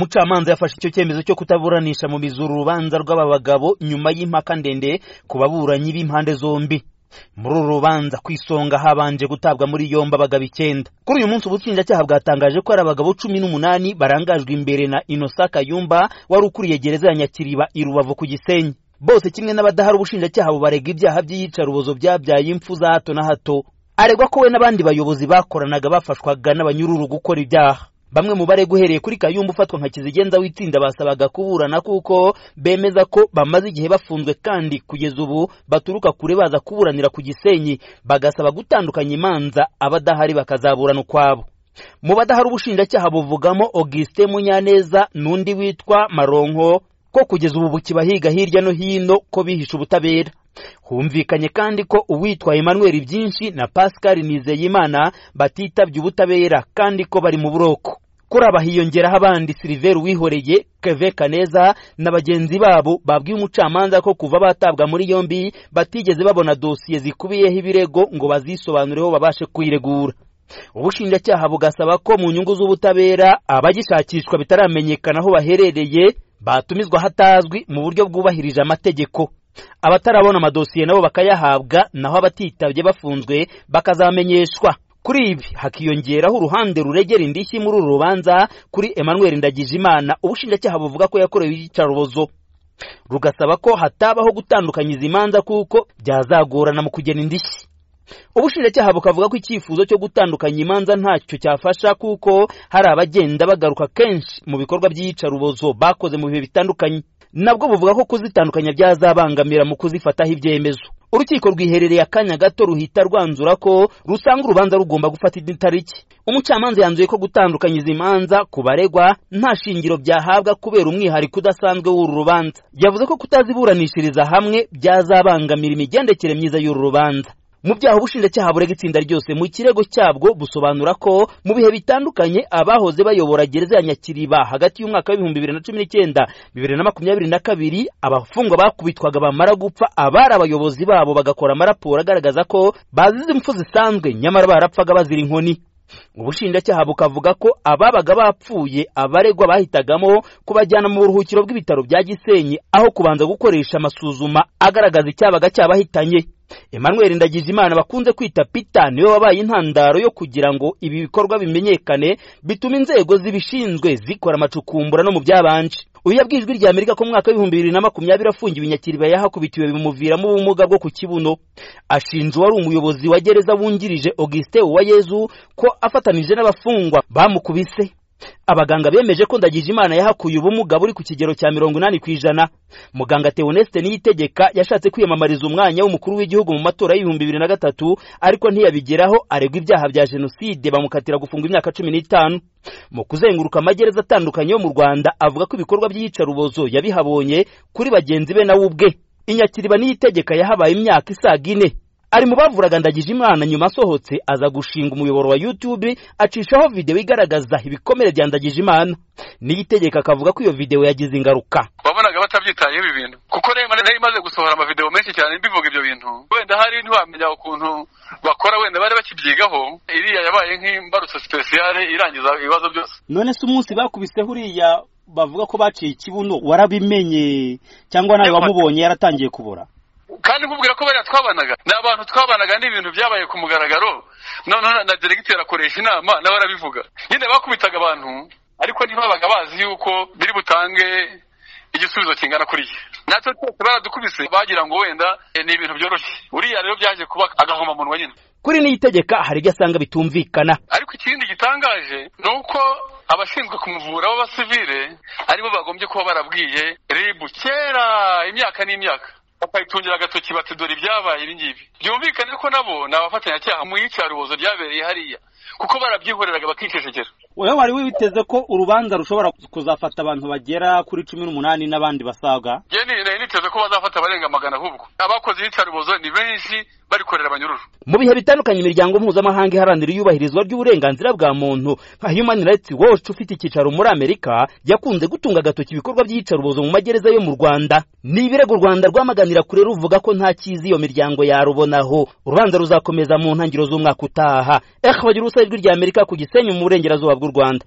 umucamanza yafashe icyo cyemezo cyo kutaburanisha mu bizura urubanza rw'aba bagabo nyuma y'impaka ndende ku baburanyi b'impande zombi muri uru rubanza ku isonga habanje gutabwa muri yombi abagabo icyenda kuri uyu munsi ubushinjacyaha bwatangaje ko ari abagabo cumi n'umunani barangajwe imbere na inosa kayumba wari ukuriye gereza ya nyakiriba i rubavu ku gisenyi bose kimwe n'abadahari ubushinjacyaha bubarega ibyaha by'iyicarubozo byabyaye impfu za hato na hato aregwa ko we n'abandi bayobozi bakoranaga bafashwaga n'abanyururu gukora ibyaha bamwe mu baregwa uhereye kuri kayumba ufatwa nka kizigenza w'itsinda basabaga kuburana kuko bemeza ko bamaze igihe bafunzwe kandi kugeza ubu baturuka kure baza kuburanira ku gisenyi bagasaba gutandukanya imanza abadahari bakazaburana ukwabo mu badahari ubushinjacyaha buvugamo augustin munyaneza n'undi witwa maronko ko kugeza ubu bukiba higa hirya no hino ko bihishe ubutabera humvikanye kandi ko uwitwa emmanuel byinshi na pascal nizeyimana batitabye ubutabera kandi ko bari mu buroko kuri aba hiyongeraho abandi silver wihoreye keve kaneza na bagenzi babo babwiye umucamanza ko kuva batabwa muri yombi batigeze babona dosiye zikubiyeho ibirego ngo bazisobanureho babashe kuyiregura ubushinjacyaha bugasaba ko mu nyungu z'ubutabera abagishakishwa bitaramenyekana aho baherereye batumizwa hatazwi mu buryo bwubahirije amategeko abatarabona amadosiye nabo bakayahabwa naho abatitabye bafunzwe bakazamenyeshwa kuri ibi hakiyongeraho uruhande ruregera indishyi muri uru rubanza kuri emmanuel ndagijimana ubushinjacyaha buvuga ko yakorewe iyicarubozo rugasaba ko hatabaho gutandukanya izi manza kuko byazagorana mu kugena indishyi ubushinjacyaha bukavuga ko icyifuzo cyo gutandukanya imanza ntacyo cyafasha kuko hari abagenda bagaruka kenshi mu bikorwa by'iyicarubozo bakoze mu bihe bitandukanye nabwo buvuga ko kuzitandukanya byazabangamira mu kuzifataho ibyemezo urukiko rwiherereye akanya gato ruhita rwanzura ko rusanga urubanza rugomba gufata indi tariki umucamanza yanzuye ko gutandukanya izi manza ku baregwa nta shingiro byahabwa kubera umwihariko udasanzwe w'uru rubanza yavuze ko kutaziburanishiriza hamwe byazabangamira imigendekere myiza y'uru rubanza mu byaha ubushinjacyaha burega itsinda ryose mu kirego cyabwo busobanura ko mu bihe bitandukanye abahoze bayobora gereza ya nyakiriba hagati y'umwaka w'ibihumbi bibiri na cumi n'icyenda bibiri na makumyabiri na kabiri abafungwa bakubitwaga bamara gupfa abari abayobozi babo bagakora amaraporo agaragaza ko bazize impfu zisanzwe nyamara barapfaga bazira inkoni ubushinjacyaha bukavuga ko ababaga bapfuye abaregwa bahitagamo kubajyana mu buruhukiro bw'ibitaro bya gisenyi aho kubanza gukoresha amasuzuma agaragaza icyabaga cyabahitanye emmanuel ndagijimana bakunze kwita pita niwe wabaye intandaro yo kugira ngo ibi bikorwa bimenyekane bituma inzego zibishinzwe zikora amacukumbura no mu byabanje uyu yabwiye ijwi rya amerika ko mu mwaka w'ibihumbi bibiri na makumyabiri afungiwe inyakiriba yahakubitiwe bimuviramo ubumuga bwo ku kibuno ashinja uwari umuyobozi wa gereza wungirije augustin uwayezu ko afatanije n'abafungwa bamukubise abaganga bemeje ko ndagijimana yahakuye ubumuga buri ku kigero cya mirongo inani ku ijana muganga teonesite niyitegeka yashatse kwiyamamariza umwanya w'umukuru w'igihugu mu matora y'ibihumbi bibiri na gatatu ariko ntiyabigeraho aregwa ibyaha bya jenoside bamukatira gufungwa imyaka cumi n'itanu mu kuzenguruka amagereza atandukanye yo mu rwanda avuga ko ibikorwa by'iyicarubozo yabihabonye kuri bagenzi be nawe ubwe inyakiriba niyitegeka yahabaye imyaka isaga ine ari mu bavuraga ndagijimana nyuma asohotse aza gushinga umuyoboro wa youtube acishaho videwo igaragaza ibikomere bya ndagijimana n'iyitegeka akavuga ko iyo videwo yagize ingaruka wabonaga batabyitayeho ibi bintu kuko rero nari imaze gusohora amavidewo menshi cyane mbivuga ibyo bintu wenda hari ntiwamenya ukuntu bakora wenda bari bakibyigaho iriya yabaye nk'imbarutso sipesiyale irangiza ibibazo byose none se umunsi bakubiseho uriya bavuga ko baciye ikibuno warabimenye cyangwa nawe wamubonye yaratangiye kubora kandi nkubwira ko bariya twabanaga ni abantu twabanaga n'ibintu byabaye ku mugaragaro noneho na diregiteri akoresha inama nawe arabivuga nyine bakubitaga abantu ariko ntibabaga bazi yuko biri butange igisubizo kingana kuriya natwe twese baradukubise bagira ngo wenda ni ibintu byoroshye uriya rero byaje kuba agahomamunwa nyine kuri niyitegeka hari ibyo asanga bitumvikana ariko ikindi gitangaje ni uko abashinzwe kumuvura b'abasivile aribo bagombye kuba barabwiye ribu kera imyaka n'imyaka bakayitungira agatoki bati dore ibyabaye ibi ngibi byumvikane ko nabo ni abafatanyacyaha mu iyicarubozo ryabereye hariya kuko barabyihoreraga bakicecekera wowe wari witeze ko urubanza rushobora kuzafata abantu bagera kuri cumi n'umunani n'abandi basaga nari niteze ko bazafata abarenga magana ahubwo abakoze iyicarubozo ni benshi barikorera abanyururu mu bihe bitandukanye imiryango mpuzamahanga iharanira iyubahirizwa ry'uburenganzira bwa muntu nka human rights watch ufite icyicaro muri amerika yakunze gutunga agatoki ibikorwa by'iyicarubozo mu magereza yo mu rwanda ni ibirego u rwanda rwamaganira kure ruvuga ko nta cyiza iyo miryango yarubonaho urubanza ruzakomeza mu ntangiriro z'umwaka utaha ehe bagira urusa ijwi rya amerika ku gisenyi mu burengerazuba bw'u rwanda